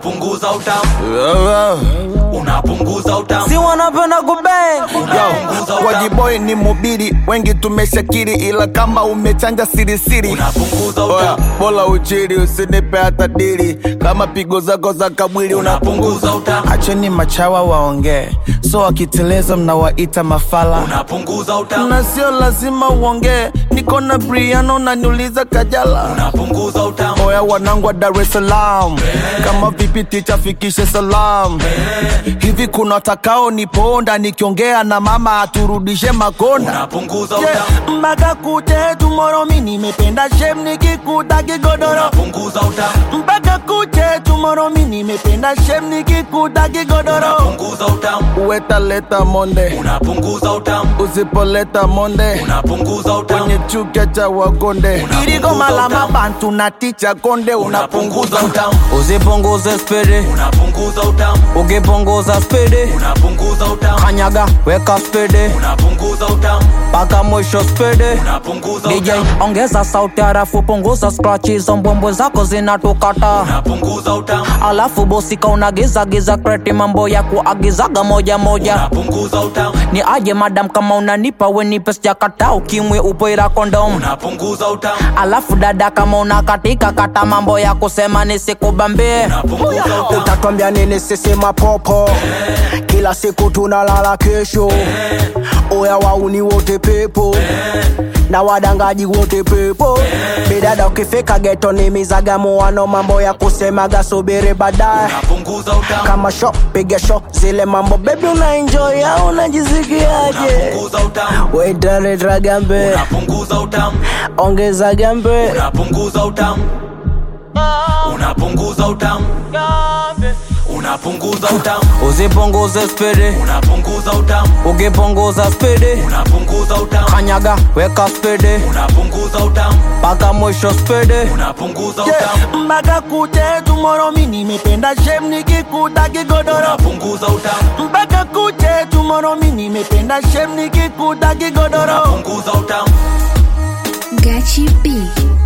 unapunguza utamu unapunguza utamu si wanapenda kubeng unapunguza utamu Wajiboy ni mubiri, wengi tumeshakiri, ila kama umechanja sirisiri unapunguza Oya, utamu bola uchiri, usinipe hata dili, kama pigo zako za kabwili unapunguza utamu Acheni machawa waongee, so wakiteleza mnawaita mafala unapunguza utamu na sio lazima uongee, niko na Briano na niuliza Kajala. unapunguza utamu Oya wanangu wa Dar es Salaam, kama vipi ticha fikishe salam. Hivi kuna takao niponda nikiongea na mama aturudishe makonda unapunguza Yeah, utamu mpaka kute tomorrow mi nimependa shem nikikuta kigodoro unapunguza utamu mpaka kuche tomorrow mi nimependa shem nikikuta kigodoro unapunguza utamu uwetaleta monde unapunguza utamu usipoleta monde unapunguza utamu kwenye chuka cha wagonde Unapunguza irigoma la utamu. mabantu na ticha konde unapunguza unapunguza utamu usipunguze spidi unapunguza utamu ukipunguza spidi unapunguza utamu kanyaga weka spidi unapunguza utamu mpaka mwisho spidi unapunguza DJ utamu ongeza sauti harafu punguza scratch hizo mbwembwe zako zinatukata unapunguza utamu alafu bosika unagiza giza kreti mambo ya kuagizaga moja moja unapunguza utamu ni aje madam kama unanipa wenipe sijakata ukimwe upoira kondom unapunguza utamu alafu dada kama unakatika kata mambo ya kusema nisikubambie unapunguza utamu utatwambia nini sisi mapopo kila siku tunalala kesho oya wauni wote pepo na wadangaji wote pepo bidada ukifika geto ni mizagamuano mambo ya kusemaga subiri baadaye unapunguza utamu kama sho piga sho zile mambo bebi unaenjoy au unajisikiaje unapunguza utamu wetareta gambe unapunguza utamu ongeza gambe unapunguza utamu unapunguza utamu unapunguza utamu usipunguze spidi unapunguza utamu ukipunguza spidi unapunguza utamu kanyaga weka spidi unapunguza utamu mpaka mwisho spidi unapunguza Yeah, utamu mpaka kuche tomorrow mi nimependa shem nikikuta kigodoro unapunguza utamu mpaka kuche tomorrow mi nimependa shem nikikuta kigodoro unapunguza utamu Gachi B.